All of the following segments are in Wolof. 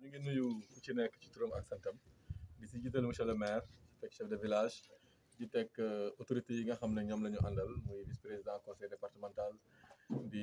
ngi nuyu ku ci nekk ci turam ak santam di si jiital monsieur le maire teg chef de village di teg autorités yi nga xam ne ñoom la ñu àndal muy vice président conseil départemental di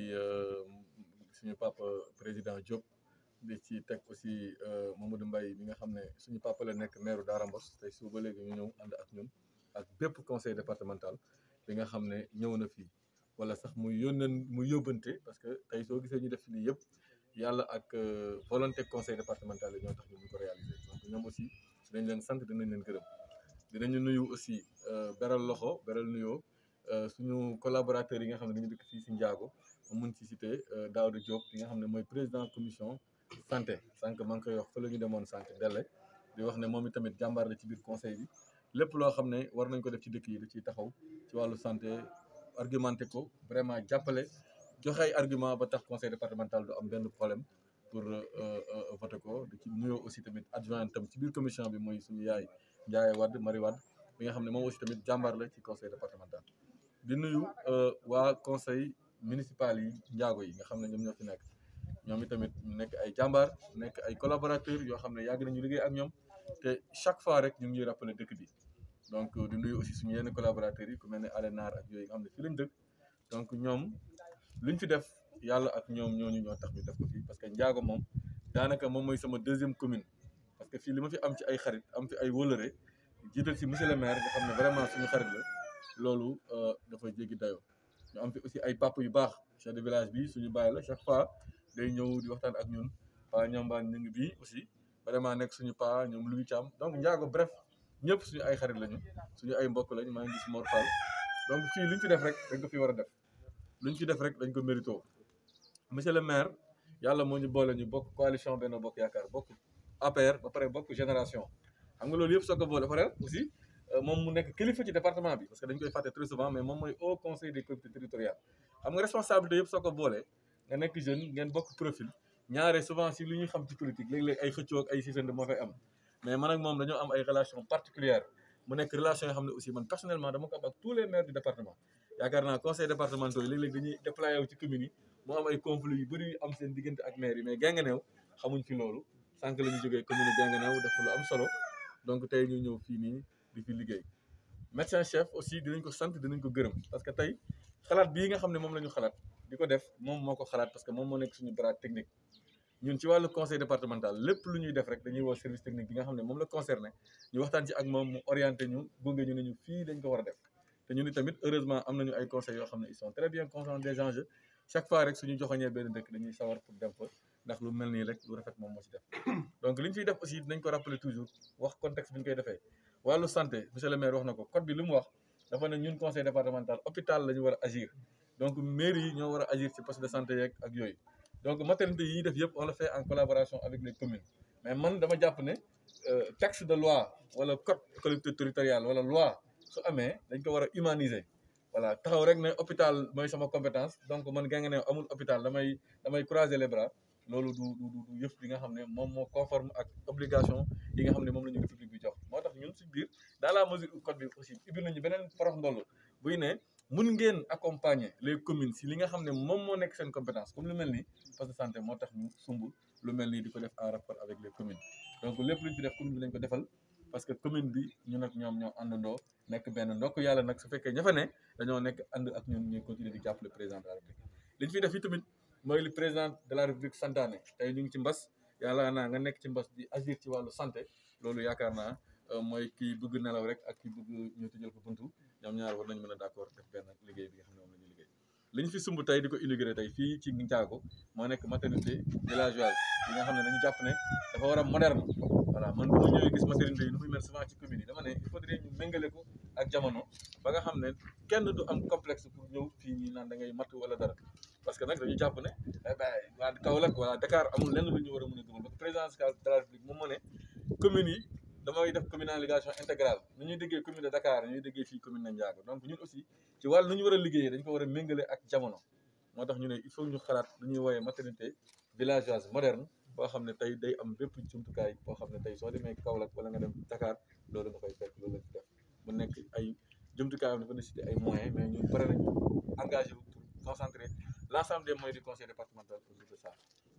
suñu papa président Diop di ci teg aussi Mamadou Mbaye mi nga xam ne suñu papa la nekk maire Daara Mbos tey suba ba léegi ñu ñëw ànd ak ñun ak bépp conseil départemental bi nga xam ne ñëw na fii wala sax muy yónneen muy yóbbante parce que tey soo gisee ñu def lii yëpp yàlla ak volonté conseil départemental yi ñoo tax ñu ñu ko réaliser donc ñoom aussi dinañ leen sant dinañ leen gërëm dinañu nuyu aussi beral loxo beral nuyoo suñu collaborateurs yi nga xam ne dañu dëkk fii si Ndiago ma mun ci cité Daouda Diop bi nga xam ne mooy président commission santé sànq maa ngi koy wax fa la ñu demoon santé delle di wax ne moom itamit jàmbaar la ci biir conseil bi lépp loo xam ne war nañ ko def ci dëkk yi da ciy taxaw ci wàllu santé argumenté ko vraiment jàppale joxe ay argument ba tax conseil départemental du am benn problème pour voter ko di ci nuyoo aussi tamit adjoint tam ci biir commission bi mooy suñu yaay Ndiaye Wade Marie Wade bi nga xam ne moom aussi tamit jàmbaar la ci conseil départemental di nuyu waa conseil municipal yi njaago yi nga xam ne ñoom ñoo fi nekk ñoom itamit nekk ay jàmbaar nekk ay collaborateurs yoo xam ne yàgg nañu liggéey ak ñoom te chaque fois rek ñu ngi ñuy rappeler dëkk bi donc di nuyu aussi suñu yenn collaborateurs yi ku mel ne Alénar ak yooyu nga xam ne fii lañ dëkk donc ñoom luñ fi def yàlla ak ñoom ñooñu ñoo tax ñu def ko fii parce que njaago moom daanaka moom mooy sama deuxième commune parce que fii li ma fi am ci ay xarit am fi ay wólëre jiital si monsieur le maire nga xam ne vraiment suñu xarit la loolu dafa jéggi dayoo ñu am fi aussi ay papa yu baax chef de village bi suñu bàyyi la chaque fois day ñëw di waxtaan ak ñun pa ñombaan ñu ngi bii aussi vraiment nekk suñu pa ñoom Louis Thiam donc njaago bref ñëpp suñu ay xarit lañu suñu ay mbokk lañu maa ngi gis Mor Fall donc fii luñ fi def rek dañ ko fi war a def luñ fi def rek dañ ko mérito monsieur le maire yàlla moo ñu boole ñu bokk coalition Benno Bokk Yaakaar bokk APR ba pare bokk génération xam nga loolu yëpp soo ko boole pare aussi moom mu nekk kilifa ci département bi parce que dañ koy fàtte très souvent mais moom mooy au conseil des collectivités territoriales xam nga responsabilité yëpp soo ko boole nga nekk jeune ngeen bokk profil ñaare souvent si lu ñuy xam ci politique léeg-léeg ay xëccoo ak ay sisande moo fay am mais man ak moom dañoo am ay relation particulière mu nekk relation yoo xam ne aussi man personnellement dama ko am ak tous les maires du département yaakaar naa conseil départementaux yi léeg-léeg dañuy déployé wu ci commune yi mu am ay conflits yu bëri yu am seen diggante ak maire yi mais Guinguinéo xamuñ fi loolu sànq la ñu jógee commune Guinguinéo def lu am solo donc tey ñu ñëw fii nii di fi liggéey médecin chef aussi dinañ ko sant dinañ ko gërëm parce que tey xalaat bii nga xam ne moom la ñu xalaat di ko def moom moo ko xalaat parce que moom moo nekk suñu bras technique ñun ci wàllu conseil départemental lépp lu ñuy def rek dañuy woo service technique bi nga xam ne moom la concerné ñu waxtaan ci ak moom mu orienté ñu gunge ñu ne ñu fii dañ ko war a def te ñun tamit heureusement am nañu ay conseils yoo xam ne ils sont très bien conscients des enjeux chaque fois rek suñu joxoñee benn dëkk dañuy sawar pour dem fa ndax lu mel nii rek lu rafet moom moo ci def donc li ñu fiy def aussi dinañ ko rappeler toujours wax contexte bi ñu koy defee wàllu santé monsieur le maire wax na ko code bi li mu wax dafa ne ñun conseil départemental hôpital la ñu war a agir donc mairie yi ñoo war a agir ci poste de santé yeeg ak yooyu donc maternité yi ñuy def yëpp on le fait en collaboration avec les communes mais man dama jàpp ne texte de loi wala code collectivité territoriale wala loi su amee dañ ko war a humaniser voilà taxaw rek ne hôpital mooy sama compétence donc man Guinguinéo amul hôpital damay damay croiser les bras loolu du du du yëf bi nga xam ne moom moo conforme ak obligation yi nga xam ne moom la ñu république bi jox moo tax ñun si biir dans la mesure où code bi aussi ubbi nañu beneen porox ndoll buy ne mun ngeen accompagner les communes si li nga xam ne moom moo nekk seen compétence comme lu mel nii poste de santé moo tax ñu sumb lu mel nii di ko def en rapport avec les communes donc lépp lu ñu fi def commune bi lañ ko defal parce que commune bi ñun ak ñoom ñoo àndandoo nekk benn ndokk yàlla nag su fekkee ña fa ne dañoo nekk ànd ak ñun ñuy continuer di jàppale président de la république li ñu fi def yi tamit mooy li président de la république santaane tey ñu ngi ci mbas yàlla naa nga nekk ci mbas di agir ci wàllu santé loolu yaakaar naa mooy kii bëgg nelaw rek ak kii bëgg ñu tëjal ko buntu ñoom ñaar war nañ mën a d'accord def benn liggéey bi nga xam ne moom la ñuy liggéey li ñu fi sumb tey di ko inauguré tey fii ci Ndiago moo nekk maternité villageoise yi nga xam ne dañu jàpp ne dafa war a moderne voilà man bu ma ñëwee gis maternité yi nu muy mel souvent ci commune yi dama ne il faudrait ñu méngale ko ak jamono ba nga xam ne kenn du am complexe pour ñëw fii ñi naan da ngay matt wala dara parce que nag dañu jàpp ne waa Kaolack wala Dakar amul lenn lu ñu war a mën a gëmal parce que président de la République moom moo ne communes yi damay def communalisation intégrale nu ñuy déggee commune de Dakar ñuy déggee fii commune de Ndiago donc ñun aussi ci wàllu nu ñu war a liggéeyee dañ ko war a méngale ak jamono moo tax ñu ne il faut ñu xalaat lu ñuy woowee maternité villageoise moderne boo xam ne tey day am bépp jumtukaay boo xam ne tey soo demee Kaolack wala nga dem Dakar loolu nga fay fekk loolu lañ ci def mu nekk ay jumtukaay am dafa nécessité ay moyens mais ñun pare nañ engagé wu pour concentrer l' ensemble des moyens du conseil départemental autour de ça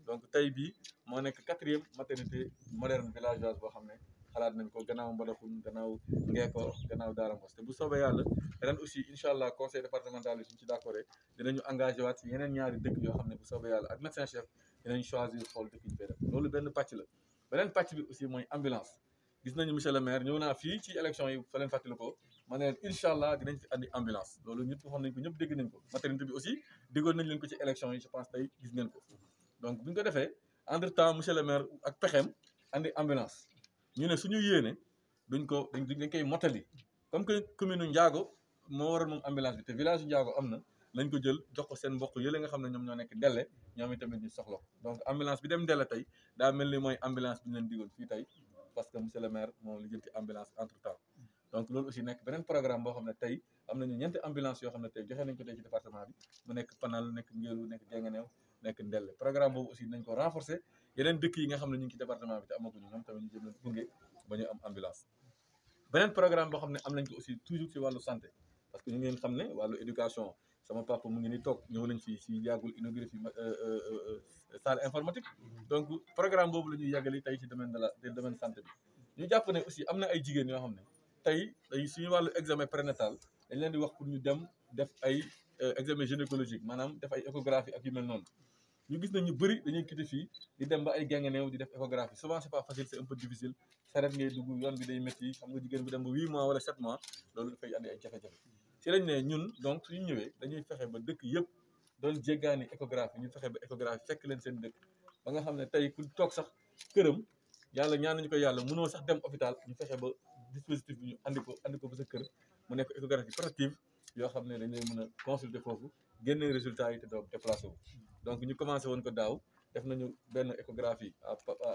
donc tey bii moo nekk quatrième maternité moderne villageoise boo xam ne xalaat nañ ko gannaaw Mbadakhoune gannaaw Ngeeko gannaaw Daara Mbos te bu soobee yàlla ren aussi incha allah conseil départemental bi suñ ci d'accord dinañu engagé waat si yeneen ñaari dëkk yoo xam ne bu soobee yàlla ak médecin chef dinañ choisir xool dëkk ñu fay def loolu benn pàcc la beneen pàcc bi aussi mooy ambulance gis nañu monsieur le maire ñëw naa fii ci élection yi fa leen fàttali ko ma ne leen incha allah dinañ fi andi ambulance loolu ñëpp waxoon nañ ko ñëpp dégg nañ ko maternité bi aussi déggoon nañ leen ko ci élection yi je pense tey gis ngeen ko donc bu ñu ko defee entre temps monsieur le maire ak pexeem andi ambulance ñu ne suñu yéene duñ ko dañ dañ koy motali comme que commune u Ndiago moo waral moom ambulance bi te village u Ndiago am na lañ ko jël jox ko seen mbokk yële nga xam ne ñoom ñoo nekk Ndelle ñoom itamit ñu soxla ko donc ambulance bi dem Ndelle tey daa mel ni mooy ambulance bi ñu leen digoon fii tey parce que monsieur le maire moom li jël ci ambulance entre temps donc loolu aussi nekk beneen programme boo xam ne tey am nañu ñeenti ambulance yoo xam ne tey joxe nañ ko tey ci département bi mu nekk Panal nekk Ngélu nekk Denganeew nekk Ndelle programme boobu aussi nañ ko renforcer yeneen dëkk yi nga xam ne ñu ngi ci département bi te amaguñu ñoom tamit ñu jëm leen gunge ba ñu am ambulance beneen programme boo xam ne am nañ ko aussi toujours ci wàllu santé parce que ñu ngeen xam ne wàllu éducation sama papa mu ngi ni toog ñëw nañ fii si yàggul inauguré fi salle informatique donc programme boobu la ñuy yàggali tey ci domaine de la domaine santé bi ñu jàpp ne aussi am na ay jigéen yoo xam ne tey day suñu wàllu examen prénatal dañ leen di wax pour ñu dem def ay examen gynécologique maanaam def ay échographie ak yu mel noonu ñu gis nañ ñu bëri dañuy quitté fii di dem ba ay Guinguinéo di def échographie souvent c'est pas facile c'est un peu difficile saret ngay dugg yoon bi day métti xam nga jigéen bi dem ba huit mois wala sept mois loolu dafay andi ay jafe-jafe ci lañ ne ñun donc suñu ñëwee dañuy fexe ba dëkk yëpp doon jéggaani échographie ñu fexe ba échographie fekk leen seen dëkk ba nga xam ne tey ku toog sax këram yàlla ñaan nañu ko yàlla mënoo sax dem hôpital ñu fexe ba dispositif bi ñu andi ko andi ko ba sa kër mu nekk échographie portative yoo xam ne dañ lay mën a consulter foofu génne résultat yi te doo déplacé wu donc ñu commencé woon ko daaw def nañu benn échographie à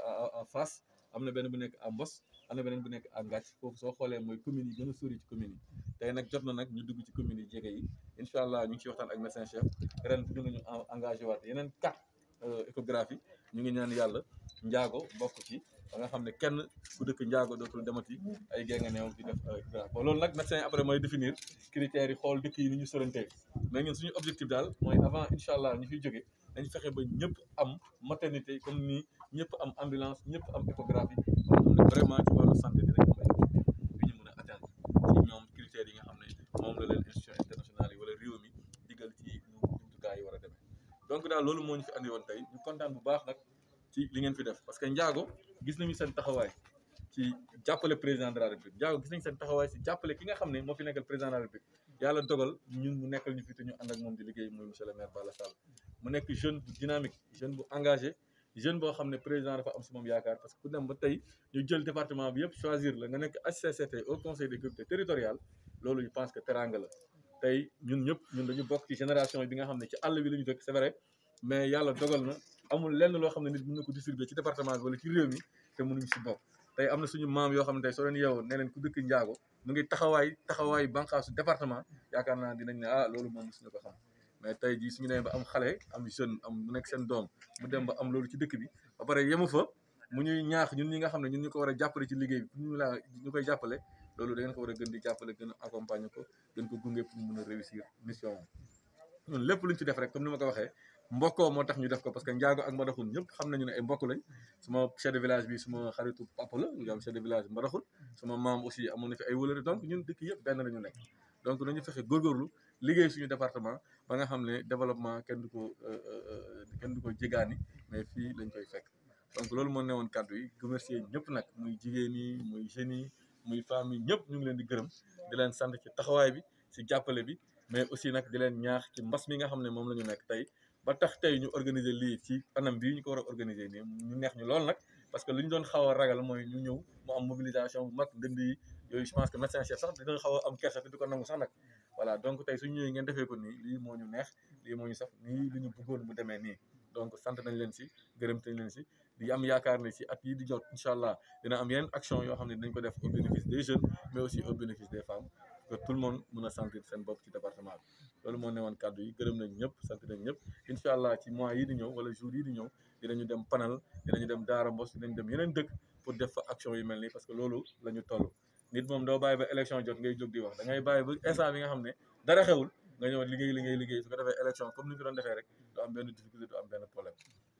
à face am na benn bu nekk à Mbos am na beneen bu nekk à Ngathie foofu soo xoolee mooy communes yi gën a sori ci communes yi tey nag jot na nag ñu dugg ci communes yi jege yi incha allah ñu ngi ciy waxtaan ak médecin chef ren ñu ngi ñu engagé waat yeneen quatre échographie ñu ngi ñaan yàlla njaago bokk ci ba nga xam ne kenn ku dëkk njaago dootul demati ay Guinguinéo di def échographie bon loolu nag médecin après mooy définir critères yi xool dëkk yi ni ñu sorantee mais ñun suñu objectif daal mooy avant incha allah ñu fiy jóge dañ fexe ba ñëpp am maternité comme nii ñëpp am ambulance ñëpp am échographie ba nga xam ne vraiment ci wàllu santé dinañ am ay objectif bi ñu mën a atteindre ci ñoom critères yi nga xam ne moom la leen institution internationale yi wala réew mi digal ci ñu jumtukaay yi war a demee donc daal loolu moo ñu fi andi woon tey ñu kontaan bu baax nag ci li ngeen fi def parce que njaago gis nañu seen taxawaay ci jàppale président de la république njaago gis nañu seen taxawaay ci jàppale ki nga xam ne moo fi nekkal président de la république yàlla dogal ñun mu nekkal ñu fi te ñu ànd ak moom di liggéey muy monsieur le maire Balla Sall mu nekk jeune bu dynamique jeune bu engagé jeune boo xam ne président dafa am si moom yaakaar parce que ku dem ba tey ñu jël département bi yëpp choisir la nga nekk HCCT au conseil des collectivités territoriales loolu je pense que teranga la tey ñun ñëpp ñun dañu bokk ci génération bi nga xam ne ci àll bi la ñu dëkk c'est vrai mais yàlla dogal na amul lenn loo xam ne nit mën na ko distribuer ci département bi wala ci réew mi te mënuñu si bokk tey am na suñu maam yoo xam ne tey soo leen yeewoo ne leen ku dëkk njaago mu ngi taxawaay taxawaay bànqaasu département yaakaar naa dinañ ne ah loolu moom suñu ko xam mais tey jii suñu demee ba am xale am jeune am mu nekk seen doom mu dem ba am loolu ci dëkk bi ba pare yemu fa mu ñuy ñaax ñun ñi nga xam ne ñun ñu ko war a jàppale ci liggéey bi pour ñu laa ñu koy jàppale loolu da ngeen ko war a gën di jàppale gën a accompagner ko gën ko gunge pour mu mën a réussir mission ñun lépp luñ ci def rek comme ni ma ko waxee mbokkoo moo tax ñu def ko parce que njaago ak mbadaxun ñëpp xam nañu ne ay mbokk lañ suma chef de village bi suma xaritu papa la ñu am chef de village mbadaxun suma maam aussi amoon na fi ay wëlëri donc ñun dëkk yëpp benn la ñu nekk donc nañu fexe góorgóorlu liggéey suñu département ba nga xam ne développement kenn du ko kenn du ko jégaani mais fii lañ koy fekk donc loolu moo newoon kàddu yi remercier ñëpp nag muy jigéen yi muy jeunes yi muy femmes yi ñëpp ñu ngi leen di gërëm di leen sant ci taxawaay bi ci jàppale bi mais aussi nag di leen ñaax ci mbas mi nga xam ne moom la ñu nekk tey ba tax tey ñu organiser lii ci anam bii ñu ko war a organiser nii ñu neex ñu lool nag parce que lu ñu doon xaw a ragal mooy ñu ñëw mu am mobilisation bu mag ndënd yi yooyu je pense que médecin chef sax dina xaw a am kersa te du ko nangu sax nag voilà donc tey suñu ñëwee ngeen defee ko nii lii moo ñu neex lii moo ñu sax nii li ñu bëggoon mu demee nii donc sant nañ leen si gërëm nañ leen si di am yaakaar ne si at yii di jot incha allah dina am yeneen action yoo xam ne dinañ ko def au bénéfice des jeunes mais aussi au bénéfice des femmes que tout le monde mën a sentir seen bopp ci département bi loolu moo newoon kàddu yi gërëm nañ ñëpp sant nañ ñëpp incha allah ci mois yi di ñëw wala jour yi di ñëw dinañu dem panal dinañu dem Daara Mbos dinañ dem yeneen dëkk pour def fa action yu mel nii parce que loolu la ñu toll nit moom doo bàyyi ba élection jot ngay jóg di wax da ngay bàyyi ba instant bi nga xam ne dara xewul nga ñëw liggéey liggéey liggéey su ko defee élection comme ni ñu ko doon defee rek du am benn difficulté du am benn problème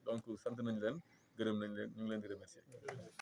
donc sant nañ leen gërëm nañ leen ñu ngi leen di remercier